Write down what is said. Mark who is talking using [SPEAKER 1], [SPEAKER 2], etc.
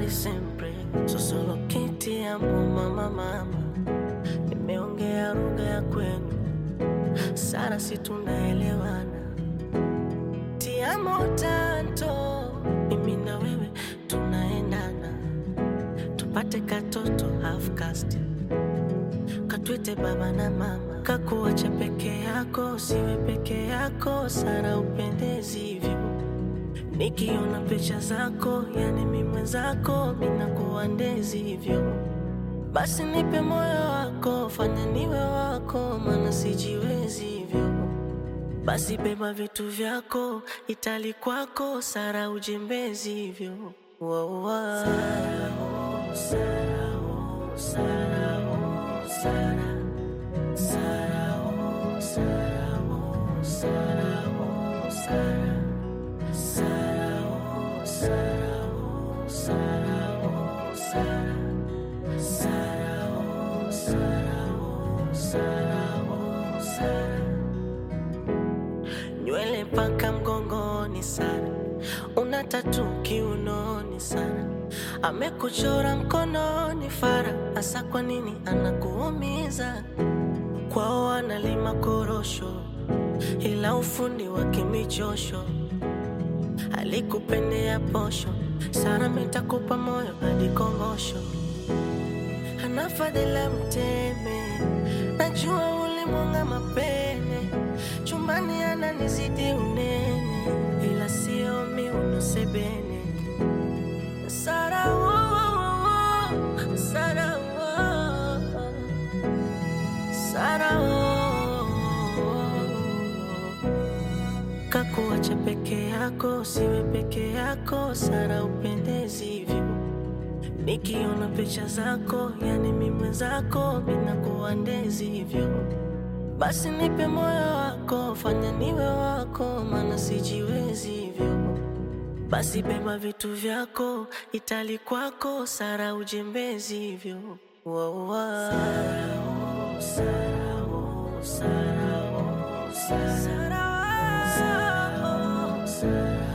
[SPEAKER 1] di sempre so solo che ti amo mama mama nimeongea lugha ya kwenu sana si tunaelewana ti amo tanto mimi na wewe tunaendana tupate katoto half caste katwite baba na mama kakuacha peke yako siwe peke yako sana upendezi hivyo nikiona picha zako yani mi mwenzako minakuwa ndezi hivyo basi nipe moyo wako fanya niwe wako maana sijiwezi hivyo basi beba vitu vyako itali kwako sara ujembezi hivyo wow, wow. Sara, oh, Sara, oh, Sara, oh, Sara. Sara, oh, Sara, oh, Sara, oh, Sara. Sara, oh, Sara, oh, Sara, oh, Sara. Sara, oh, Sara, oh, Sara, oh, Sara. Nywele paka mgongoni sana, una tatu kiunoni sana, amekuchora mkononi fara. Hasa kwa nini anakuumiza? Kwao analima korosho, ila ufundi wa kimichosho alikupendea posho. Sara mitakupa moyo hadi kongosho, ana fadhila mteme, najua ulimwanga mapene, chumbani ananizidi unene, ila sio miuno sebene. Sara, oh, oh, oh, Sara, oh, oh. Sara, oh, kakuacha peke yako, siwe peke yako. Sara, upendezi hivyo, nikiona picha zako, yani mi mwenzako, minakuwa ndezi hivyo. Basi nipe moyo wako, fanya niwe wako, maana sijiwezi hivyo. Basi beba vitu vyako, itali kwako, Sara, ujembezi hivyo. Wow, wow. Sara, oh, Sara, oh, Sara, oh, Sara. Sara, oh, Sara.